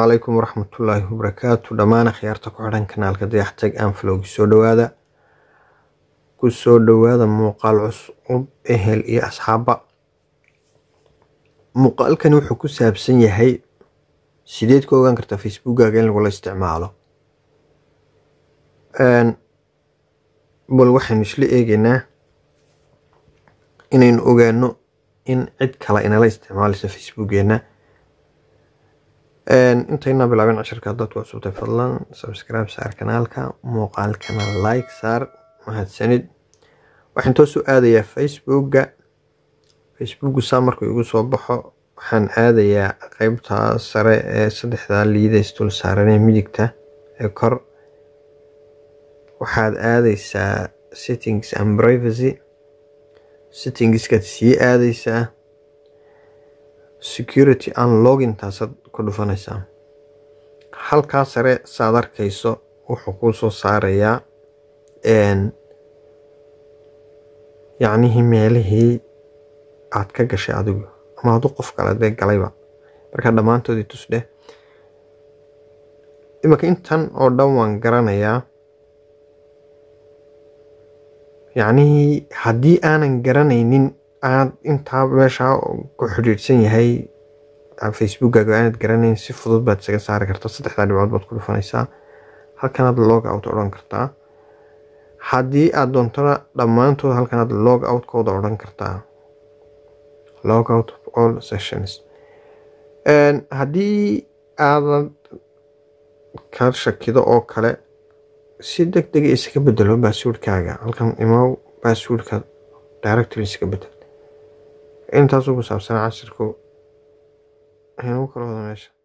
calaykum waraxmatullaahi wabarakaatu dhammaan akhyaarta ku xidhan kanaalka dayaxtag anflowgi soo dhowaada ku soo dhowaada muuqaal cusub ehel iyo asxaabba muuqaalkani wuxuu ku saabsan yahay sideed ku ogaan kartaa facebookkaaga in lagula isticmaalo bal waxaynu isla eegaynaa inaynu ogaano in cid kale inala isticmaalayso facebookeena intaynaa bilaabin cashirka haddaad ku cusubtay fadlan subscribe saar kanaalka muuqaalkana like saar mahadsanid waxaan toos u aadayaa facebookga facebookgu saa markuu igu soo baxo waxaan aadayaa qeybta sare ee saddexda liidays dul saaranee midigta ee kor waxaad aadaysaa settings and privacy settingskaad sii aadaysaa security and login taasaad ku dhufanaysaa halkaa sare saad arkayso wuxuu kuu soo saarayaa yacnihii meelihii aad ka gashay adigu ama hadduu qof kale dee galayba markaa dhammaantoodii tusdheh imanka intan oo dhan waan garanayaa yacnihii haddii aanan garanaynin aad intaa meeshaa ku xidhiidhsan yahay facebookkaaga aanad garanayn si fudud baad isaga saari kartaa saddexdaa dhibcood baad ku dhufanaysaa halkanaad log out odhan kartaa haddii aad doontona dhammaantood halkanaad log outkooda odhan kartaa log out of all sessions haddii aadan ka shakido oo kale si deg dega iskaga bedelo baaswordkaaga halkan imaw baaswordka directly iska bedel intaasuu ku saabsanaa cashirku aynu kala wada meesha